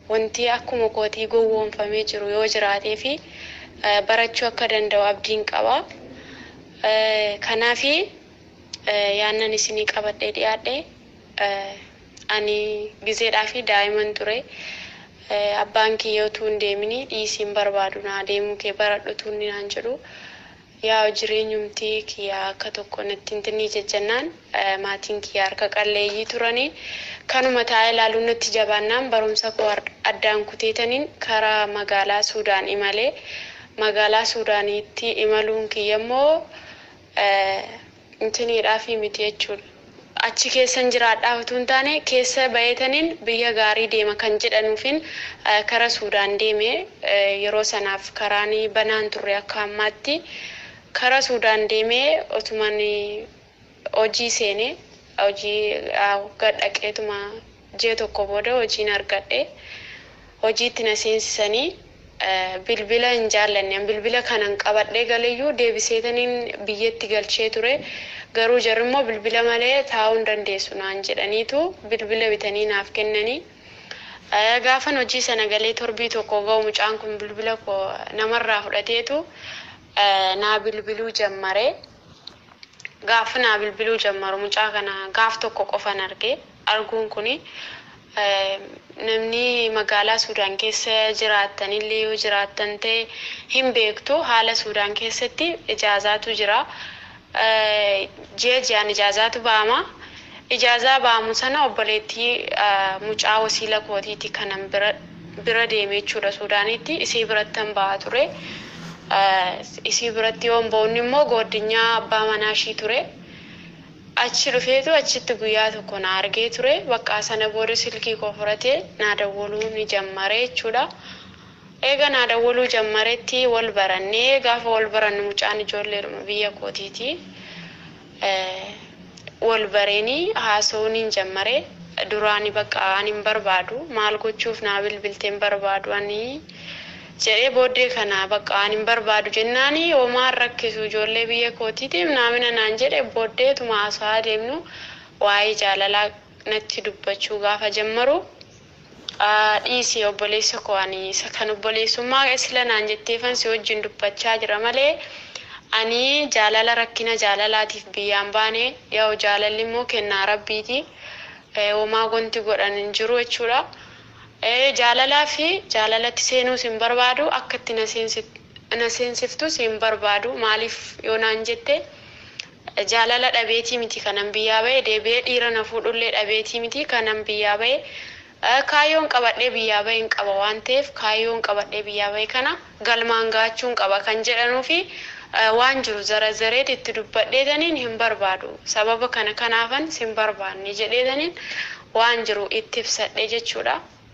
wanti akkuma kootii gowwoomfamee jiru yoo jiraatee fi barachuu akka danda'u abdiin qaba. Kanaafi yaannan isinii qabadhee dhiyaadhe ani gizeedhaa fi daa'iman ture. Abbaan kiyya utuu hin deemini dhiisiin barbaadu naa deemuu kee baradhu utuu inni naan jedhu yaa jireenyumtii kiyya akka tokko natti hin tinnii jejjennaan maatiin kiyya harka qalleeyyii turanii kanuma taa'ee ilaaluun natti jabaannaan barumsa koo addaan kuteetaniin karaa magaalaa Suudaan imalee magaalaa Suudaaniitti imaluun kiyya immoo intiniidhaa fi miti jechuudha. Achi keessan jiraadhaa utuu hin taane keessa baheetaniin biyya gaarii deema kan jedhanuufin kara Suudaan deeme yeroo sanaaf karaan banaan turre akka ammaatti kara Suudaan deemee otuman hojii seenee hojii gadhaqeetuma ji'a tokko booda hojiin argadhe hojiitti na seensisanii bilbila hin jaallanne bilbila kanan qabadhee galeyyuu deebiseetaniin biyyatti galchee ture garuu jarri immoo bilbila malee taa'uu hin dandeessu naan jedhaniitu bilbila bitanii naaf kennanii gaafan hojii sana galee torbii tokko ga'u mucaan kun bilbila koo namarraa fudhateetu naa bilbiluu jammare gaafa naa bilbiluu jammaru mucaa kana gaaf tokko qofan arge arguun kuni namni magaalaa Suudaan keessa jiraattanillee yoo jiraattan ta'e hin beektu haala Suudaan keessatti ijaazaatu jira. Ji'a ji'aan ijaazaatu ba'ama. Ijaazaa ba'amu sana obboleettii mucaa wasiila kootiiti kanan bira deeme jechuudha Suudaanitti isii birattan ba'a ture. Isii biratti yoon ba'uun immoo gooddinyaa abbaa manaa ishii ture. achi dhufeetu achitti guyyaa tokko na argee ture bakka sana booda silkii koo fudhatee naa dawwaluu ni jammare jechuudha. Eega naa dawwaluu jammaretti wal barannee gaafa wal barannu mucaan ijoolleedhuma biyya kootiiti. Wal bareenii haasa'uun hin jammare duraani bakka ani hin barbaadu maal gochuuf naa bilbilteen barbaadu ani jedhee booddee kana bakka ani hin barbaadu jennaani homaan rakkisu ijoollee biyya kootiitiif naamina naan jedhe booddeetuma haasa'aa deemnu waa'ee jaalalaa natti dubbachuu gaafa jammaru dhiisii obboleessa koo ani isa kan obboleessummaa sila naan jetteefan si wajjin dubbachaa jira malee ani jaalala rakkina jaalalaatiif biyyaan baane yoo jaalalli immoo kennaa rabbiiti homaa gonti godhan hin jiru jechuudha. jaalalaa fi jaalalatti seenuus hin barbaadu akka itti na seensiftus hin barbaadu maaliif yoo naan jette jaalala dhabeetii miti kanan biyyaa bahe deebi'ee dhiira na fuudhullee dhabeetii miti kanan biyyaa bahe kaayyoon qabadhee biyyaa bahe hin qaba waan ta'eef kaayyoon qabadhee biyyaa bahe kana galmaan gaachuun qaba kan jedhanuu fi waan jiru zarazareet itti dubbadheetaniin hin barbaadu sababa kana kanaafan sin barbaanne jedheetaniin waan jiru itti ibsadhe jechuudha.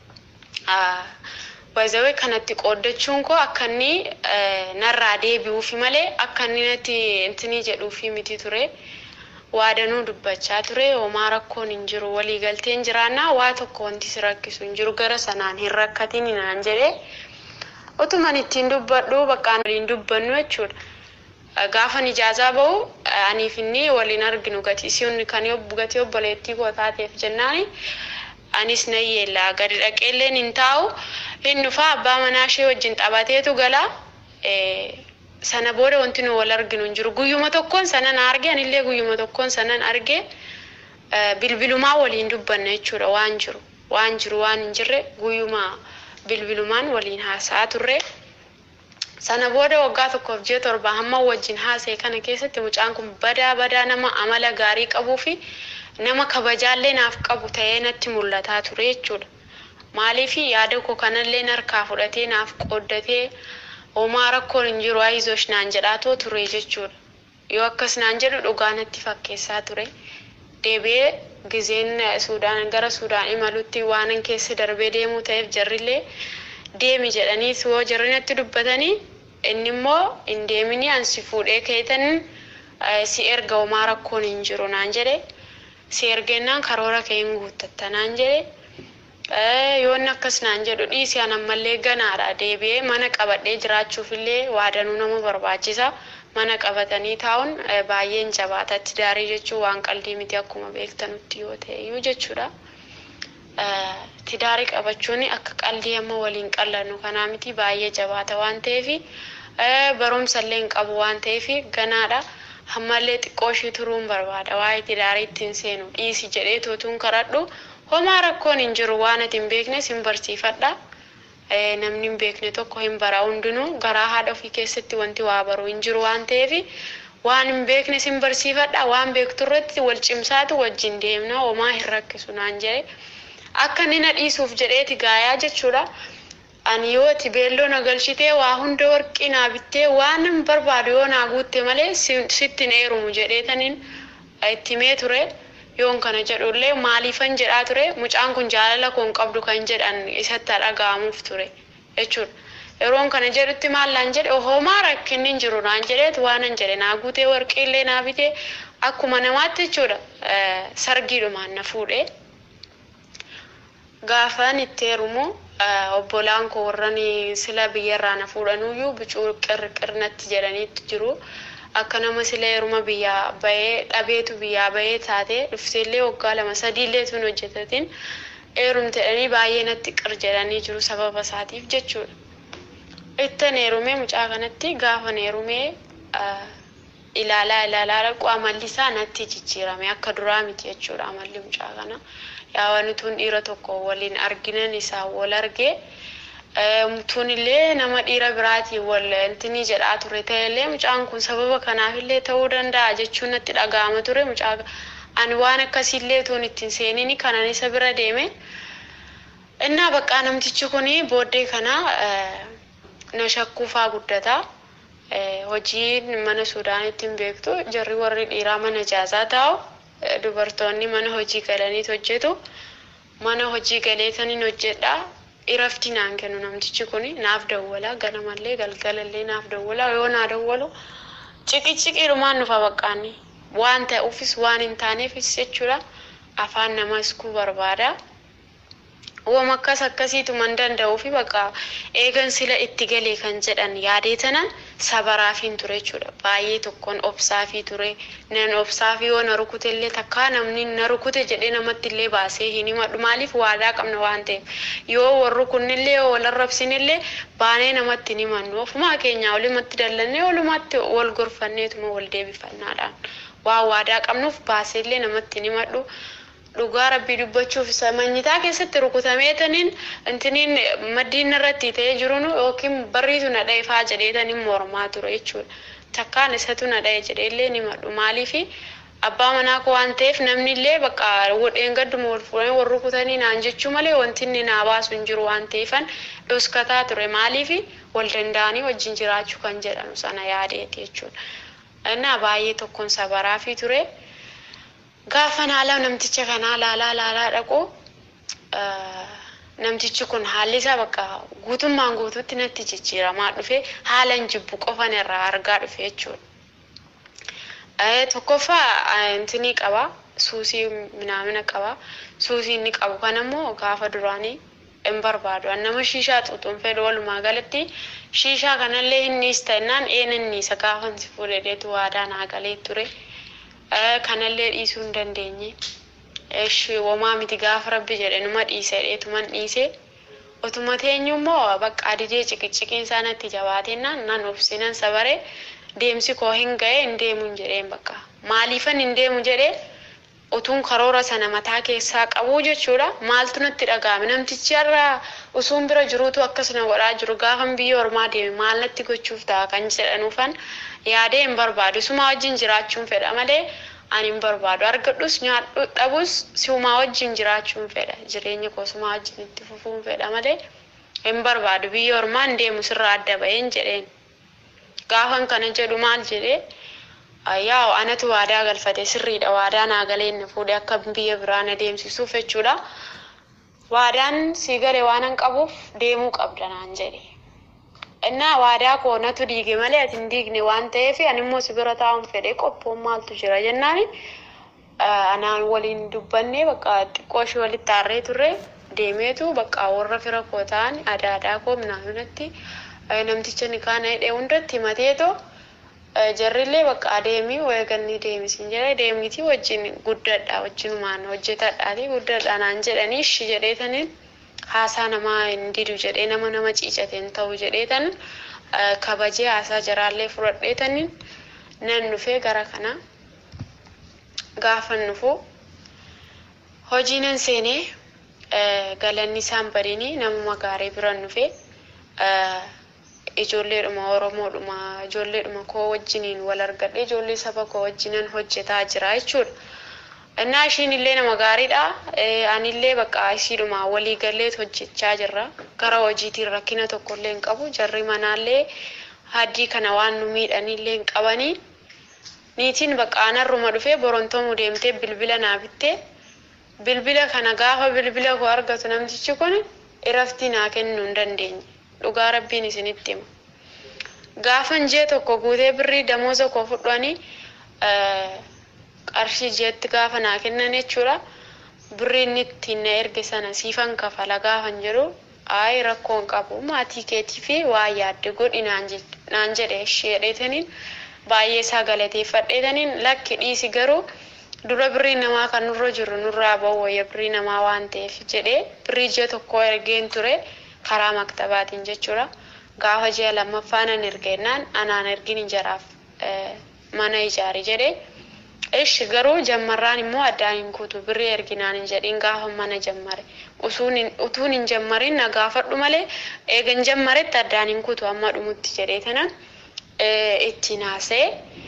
Baay'ee kanatti qooddachuun koo akka inni narraa deebi'uufi malee akka inni natti intinii jedhuufi miti ture. Waadanuu dubbachaa ture homaa rakkoon hin jiru waliigalteen jiraannaa waa tokko wanti si rakkisu hin jiru gara sanaan hin rakkatiin naan jedhee utuman ittiin dubbadhu bakkaan waliin dubbannu jechuudha. Gaafa ijaazaa bahu aniif inni waliin arginu gatii isiin kan gatii obboleettii koo taateef jennaani. anis nan yeella gadi dhaqeelleen hin taa'u hin dhufaa abbaa manaa ishee wajjin taphateetu gala sana booda wanti nu wal arginu hin jiru guyyuma tokkoon sanan arge anillee guyyuma tokkoon sanan arge bilbilumaa waliin dubbanna jechuudha waan jiru waan jiru waan hin jirre guyyuma bilbilumaan waliin haasa'aa turre. Sana booda waggaa tokkoof ji'a torba hamma wajjin haasa'e kana keessatti mucaan kun badaa badaa nama amala gaarii qabuu fi nama kabajaallee naaf qabu ta'ee natti mul'ataa ture jechuudha. Maaliif yaada koo kanallee harkaa fudhatee naaf qooddatee homaa rakkoon hin jiru ayizosh naan jedhaatoo ture jechuudha. Yoo akkas naan jedhu dhugaa natti fakkeessaa ture. Deebi'ee gizeen Suudaan gara Suudaan imalutti waanan keessa darbee deemuu ta'eef jarrillee deemi jedhanii yoo jarri natti dubbatanii inni immoo hin deemini ansi fuudhee keetan si erga homaa rakkoon hin jiru naan jedhe. si ergennaan karoora kee hin guuttatta naan jedhe yoonni akkas naan jedhu dhiisi an ammallee ganaadha deebi'ee mana qabadhee jiraachuufillee waadanuu nama barbaachisa mana qabatanii taa'uun baay'een jabaatatti daarii jechuun waan qalbii miti akkuma beektanutti yoo ta'e iyyuu jechuudha. tidaarii qabachuun akka qaldii amma waliin qallannu kanaa miti baay'ee jabaata waan ta'eef barumsallee hin qabu waan ta'eef ganaadha. Ammallee xiqqoo ishii turuun barbaada waa'ee tidaarii ittiin seenu dhiisi jedhee tootuun kadhadhu homaa rakkoon hin jiru waan ati hin beeknes hin barsiifadha. Namni hin beekne tokko hin bara hundinuu garaa haadha ofii keessatti wanti waa baru hin jiru waan ta'eef waan hin beeknes hin barsiifadha waan beektu irratti wal cimsaatu wajjin deemna homaa hin rakkisu naan jedhe akka inni na dhiisuuf jedheeti gaayaa jechuudha. Ani yoo ati beelloo na galchitee waa hunda warqii naa bittee waan hin barbaadu yoo naa guutte malee sitti hin eerumu jedheetaniin itti himee ture. Yoon kana jedhullee maaliifan jedhaa ture mucaan kun jaalala koon qabdu kan jedhan isatti dhaga'amuuf ture jechuudha. Yeroon kana jedhutti maallaan jedhe homaa rakkinni hin jiru naan jedheet waan hin jedhe naa guutee warqiillee naa bitee akkuma namaatti jechuudha sargiidhumaan na fuudhee. Gaafan itti heerumu obbolaan koo warran sila biyyarraa na fuudhanuyyuu bicuu qirqirnatti jedhaniitu jiru. Akka nama sila heeruma biyyaa bahee dhabeetu biyyaa bahee taate dhufteellee waggaa lama sadiillee tun hojjetatiin heerumte jedhanii baay'ee natti qir jedhanii jiru sababa isaatiif jechuudha. Ittan heerumee mucaa kanatti gaafa heerumee ilaalaa ilaalaa dhaqu amalli isaa natti jijjiirame akka duraa miti jechuudha amalli mucaa kana. Yaa wanti tun dhiira tokko waliin arginan isaa wal argee tun illee nama dhiira biraatiin wal intini jedhaa ture ta'ellee mucaan kun sababa kanaafillee ta'uu danda'a jechuun natti dhaga'ama ture mucaa ani waan akkasiillee tun ittiin seenini kanan isa bira deeme. Innaa baqqaa namtichi kuni booddee kana na shakkuufaa guddata. Hojiin mana Suudaanitti hin beektu jarri warri dhiiraa mana jaazaa taa'u. dubartoonni mana hojii galaniit hojjetu mana hojii galeetaniin hojjedha irafti naan kennu namtichi kun naaf dawwala ganamallee galgalallee naaf dawwala yoo naa dawwalu ciqi ciqiidhumaan nufa baqqaanni waan ta'uufis waan hin taaneefis jechuudha afaan nama iskuu barbaada. Uuma akkas akkasiitu man danda'uu fi bakka eegan sila itti galee kan jedhan yaadee tanan sabaraafin ture jechuudha. Baay'ee tokkoon obsaafii ture. Nan obsaafii yoo na rukute illee takkaa namni na rukute jedhee namatti illee baasee hin himadhu. Maaliif waadaa qabna waan ta'eef. Yoo warri kunnillee yoo wal arrabsinillee baanee namatti hin himannu. Ofumaa keenya olumatti dallannee olumatti wal gorfanneetuma wal deebifannaadhaan. Waan waadaa qabnuuf baasee illee namatti hin himadhu. dhugaa rabbii dubbachuuf isa manyitaa keessatti rukutameetaniin intiniin maddiin irratti ta'ee jiruun yookiin barriitu na dha'e faa jedheetaniin mormaa ture jechuudha. Takkaan isatu na dha'e jedheellee ni madhu maaliifi abbaa manaa koo waan ta'eef namni illee bakka wodheen gadduma wal fuudhanii wal rukutanii naan jechuu malee wanti inni naa baasu hin jiru waan ta'eefan dhoskataa ture maaliifi wal danda'anii wajjin jiraachuu kan jedhamu sana yaadeeti jechuudha. Innaa baay'ee tokkoon sabaraafii ture. Gaafa haala namticha kanaa laalaa laalaa dhaqu namtichi kun haalli isaa bakka guutummaan guutuutti natti jijjiiramaa dhufe haala hin jibbu qofan irraa argaa dhufe jechuudha. Tokkoffaa intinii qaba suusii minaamina qaba suusii inni qabu kan ammoo gaafa duraanii hin barbaadu nama shiishaa xuuxuun fedhu walumaa galatti shiishaa kanallee hinniis ta'ennaan een inniisa gaafa si fuudheetu waadaa naa galee ture. kanallee dhiisuu hin dandeenye. Womaa miti gaafa rabbi jedhe numa dhiise dheetuman dhiise. Otuma teenyu immoo bakka didee ciqiciqiin isaa natti jabaatennaan nan obsinan sabare deemsi koo hin ga'e hin deemu hin jedheen bakka. Maaliifan hin deemu jedhee utuun karoora sana mataa keessaa qabu jechuudha. Maaltu natti dhaga'ame namtichi har'a usuun bira jiruutu akkasuma godhaa jiru gaafan biyya ormaa deeme maal natti gochuuf ta'a kan jedhanuufan yaadee hin barbaadu. Suma wajjin jiraachuun fedha malee ani hin barbaadu. Argadhus nyaadhu dhabus siumaa wajjin jiraachuun fedha. Jireenya koo suma wajjin itti fufuun fedha malee hin barbaadu. Biyya ormaa hin deemu sirraa adda baheen jedheen. Gaafan kana jedhu maal jedhee yaa anatu waadaa galfate sirriidha waadaa naa galee na fuudhe akka biyya biraa na deemsisuuf jechuudha. Waadaan sii gale waan hin qabuuf deemuu qabda naan jedhe. Innaa waadaa koo natu diige malee ati hin diigne waan ta'eef ani immoo si bira taa'uun fedhe qophoon maaltu jira jennaani anaan waliin dubbannee bakka xiqqoo ishee walitti aarree turre deemeetu bakka warra fira koo ta'an aadaa aadaa koo minaaminatti namticha ni kaana hidhee hundatti himateetoo jarrillee bakka adeemii weeganni deemisin jedhe deemiti wajjin guddadha wajjinumaan hojjetadhaati guddadha naan jedhanii ishi jedheetaniin haasaa namaa hin didu jedhee nama nama ciicateen ta'u jedheetan kabajee haasaa jaraallee fudhadheetaniin nan dhufee gara kana gaafan dhufu hojii nan seenee galanni isaan badini namuma gaarii biran dhufe ijoolleedhuma oromoodhuma ijoolleedhuma koo wajjiniin wal argadhe ijoollee saba koo wajjinan hojjetaa jira jechuudha. Innaa ishiin illee nama gaariidha. Anillee bakka ishiidhuma walii galleet hojjechaa jirra. Gara hojiitiin rakkina tokko illee hin qabu. Jarri manaallee haddii kana waan nu miidhanillee hin qabanii. Niitiin bakka aanarruma dhufee borontomuu deemtee bilbila naa bittee bilbila kana gaafa bilbila koo argatu namtichi kun iraftii naa kennuu hin dandeenye. Dhugaa rabbiin isinitti hima. Gaafan jee tokko guutee birrii damooza koo fudhanii qarshii jeetti gaafa naa kennan jechuudha. Birrii inni ittiin na erge sana siifan kafala gaafan jedhu ayi rakkoon qabu maatii keetii fi waa yaadde godhi naan jedhe isheedheetaniin baay'ee isaa galateeffadheetaniin lakki dhiisi garuu dura birrii namaa kan nurra jiru nurraa bahu wayya birrii namaa waan ta'eef jedhee birrii ji'a tokko ergeen ture karaa maktabaatiin jechuudha. Gaafa ji'a lammaffaa nan ergennaan anaan ergin ijaraaf mana ijaari jedhee ishi garuu jammarraan immoo addaan hin kutu birrii erginaan hin jedhin gaafa mana jammare utuun hin jammarin na gaafadhu malee eegan jammaretti addaan hin kutu amma dhumutti jedhee tanan ittiin haasa'e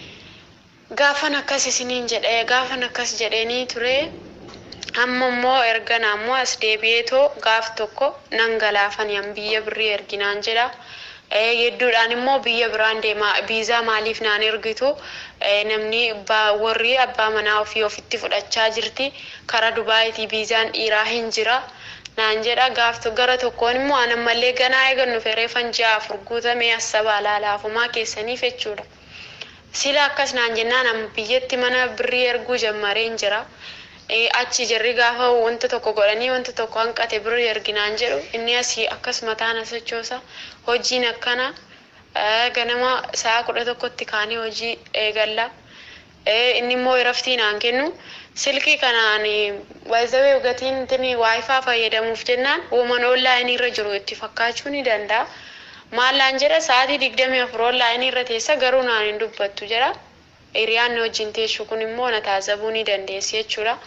gaafan akkas isiniin jedhee gaafan akkas jedheenii ture amma immoo erga naammoo as deebi'eetoo gaaf tokko nan galaafaniyan biyya birrii erginaan jedha. Hedduudhaan immoo biyya biraan deema biizaa maaliif naan ergitu namni warri abbaa manaa ofii ofitti fudhachaa jirti karaa Dubaayitii biizaan dhiiraa hin jira naan jedha gaaf gara tokkoon immoo anammallee ganaa eegannu fereefan ji'a afur guutamee asaba alaalaafumaa keessaniif jechuudha. Sila akkas naan jennaan amma biyyatti mana birrii erguu jammareen jira. achi jarri gaafa wanta tokko godhanii wanta tokko hanqate birrii erginaan jedhu inni asii akkas mataan asachoosa hojiin akkana ganama sa'a kudha tokkotti kaanii hojii eegalla inni immoo iraftii naan kennu silkii kanaan waayizawee gatiin intini waayifaa fayyadamuuf jennaan uuman oonlaayinii irra jiru itti fakkaachuu ni danda'a. Maallaan jedha sa'aatii digdamii afur oonlaayinii irra teessa garuu naan hin dubbattu jedha. Hiriyaan wajjin teessu kun immoo na taasisuu ni dandeessi jechuudha.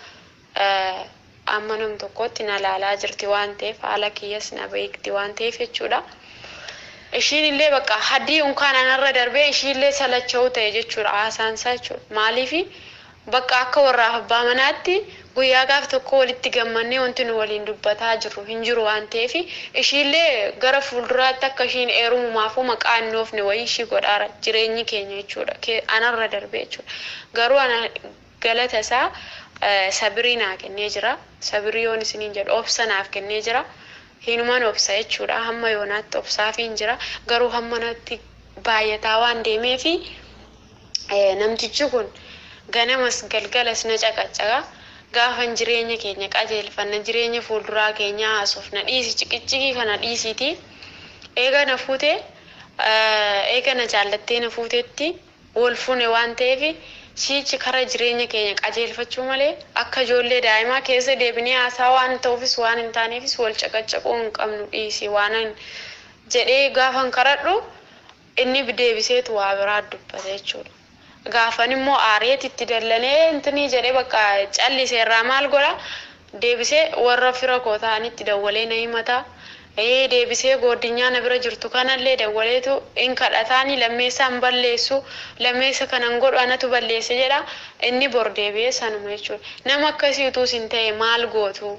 Amma nam tokkotti na laalaa jirti waan ta'eef haala kiyyas na beekti waan ta'eef jechuudha. Ishiin illee bakka haddii unkaan anarra darbee ishiin illee salacha'uu ta'e jechuudha haasaansaa jechuudha. Maaliifi bakka akka warraaf abbaa manaatti guyyaa gaaf tokko walitti gammannee wanti nu waliin dubbataa jirru hin jiru waan ta'eef ishiillee gara fuulduraatti akka ishiin eerumumaafuu maqaa hin oofne wayii ishii godhaara jireenyi keenya jechuudha anarra darbee jechuudha garuu ana galata isaa sabirii naa kennee jira sabirii yoon isiniin jedhu obsa naaf kennee jira hinuman obsa jechuudha hamma yoonaatti obsaafiin jira garuu hamma natti baay'ataa waan deemeefi namtichi kun ganamas galgalas na caqacaqa. gaafan jireenya keenya qajeelfanna jireenya fuulduraa keenyaa haasofna dhiisi ciqiccikii kana dhiisiiti eega na fuute eega na jaallattee na fuutetti wal fune waan ta'eef siichi kara jireenya keenya qajeelfachuu malee akka ijoollee daa'imaa keessa deebinee haasaa waan ta'uufis waan hin taaneefis wal caqacaquu hin qabnu dhiisi waan jedhee gaafan karadhu inni deebiseetu waa biraa dubbata jechuudha. gaafan immoo aareet itti dallanee intinii jedhee bakka callise irraa maal godha deebisee warra fira koo ta'anitti dawwalee na himata ee deebisee gooddinyaa na bira jirtu kanallee dawwaleetu in kadhataani lammeessa hin balleessu lammeessa kanan godhu anatu balleesse jedha inni bor deebi'ee sanuma jechuudha nama akkasii utuu isin ta'e maal gootu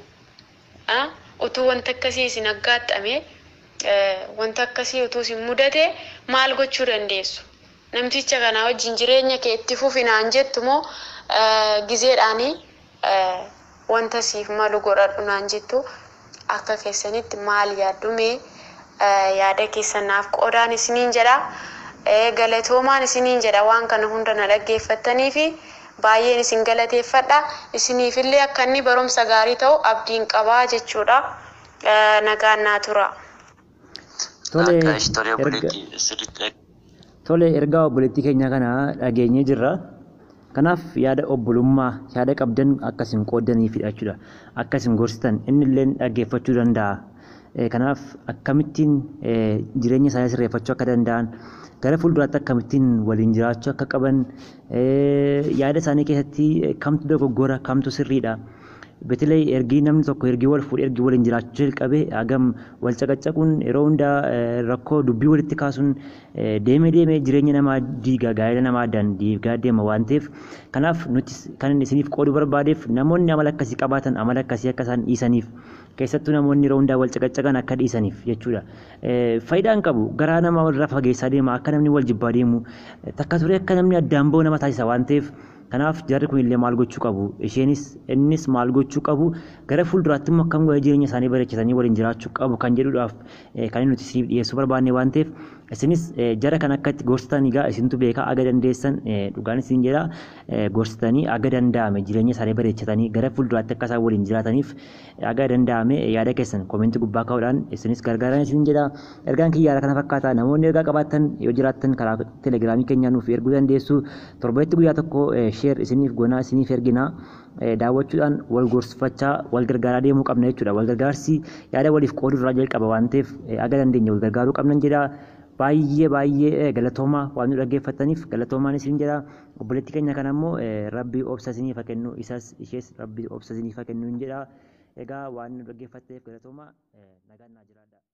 utuu wanta akkasii isin aggaaxxame wanta akkasii utuu isin mudate maal gochuu dandeessu namticha kana wajjin jireenya kee itti fufinaan jettu moo gizeedhaanii wanta siif malu godhadhu naan jettu akka keessanitti maal yaaddume yaada keessan naaf qoodaan isiniin jedha galatoomaan isiniin jedha waan kana hunda na dhaggeeffattanii fi baay'een isin galateeffadha isiniifillee akka inni barumsa gaarii ta'u abdiin qabaa jechuudha nagaan naa tura. Tole Akka ishtorii erga obboleettii sirriitti Tole ergaa obboleettii keenya kana dhageenyee jirra. Kanaaf yaada obbolummaa yaada qabdan akkasiin qoodaniifidha jechuudha. Akkasiin gorsitan inni illee dhaggeeffachuu danda'a. Kanaaf akkamittiin jireenya isaanii sirreeffachuu akka danda'an gara fuulduraatti akkamittiin waliin jiraachuu akka qaban yaada isaanii keessatti kamtu dogoggora kamtu sirriidha. Beetilee ergii namni tokko ergii wal fuudhee ergii waliin jiraachuu jalqabee hagam wal caqacaquun yeroo hundaa rakkoo dubbii walitti kaasuun deemee deemee jireenya namaa diiga gaa'ela namaa addaan diigaa deema waan ta'eef kanaaf nuti kan inni isiniif qooduu barbaadeef namoonni amala akkasii qabaatan amala akkasii akka isaan dhiisaniif keessattuu namoonni yeroo hundaa wal caqacaqan akka dhiisaniif jechuudha. Faayidaan qabu garaa namaa walirraa fageessaa deema akka namni wal jibbaa deemu takka turee akka namni addaan ba'u nama taasisa waan ta'eef kanaaf jarri kun illee maal gochuu qabu isheenis innis maal gochuu qabu gara fuulduraatti immoo akkam godhee jireenya isaanii bareechatanii waliin jiraachuu qabu kan jedhuudhaaf kan nuti isiniif dhiyeessuu barbaanne waan ta'eef isinis jara kan akka itti gorsitan egaa isintu beekaa aga dandeessan dhugaan isin jedha gorsitanii aga danda'ame jireenya isaanii bareechatanii gara fuulduraatti akka isaan waliin jiraataniif aga danda'ame yaada keessan koomentii gubbaa kaa'uudhaan isinis gargaaran isin jedha ergaan kiyyaara kana fakkaata namoonni ergaa qabaatan yoo jiraattan karaa telegiraamii keenyaa nuuf erguu dandeessu torbeetti guyyaa tokko sheer isiniif goonaa isiniif erginaa daawwachuudhaan wal gorsifachaa wal gargaaraa deemuu qabna jechuudha wal gargaarsi yaada waliif qooduu irraa jalqaba waan ta'eef aga dandeenya wal gargaaruu qabnan jedha baay'ee baay'ee galatoomaa waan nu dhaggeeffataniif galatoomaan isin jedha obboleettii keenya kana immoo rabbii obsa isiniif haa kennu isas ishees rabbii obsa isiniif haa kennu jedha egaa waan nu dhaggeeffatteef galatoomaa nagaan naa jiraadha.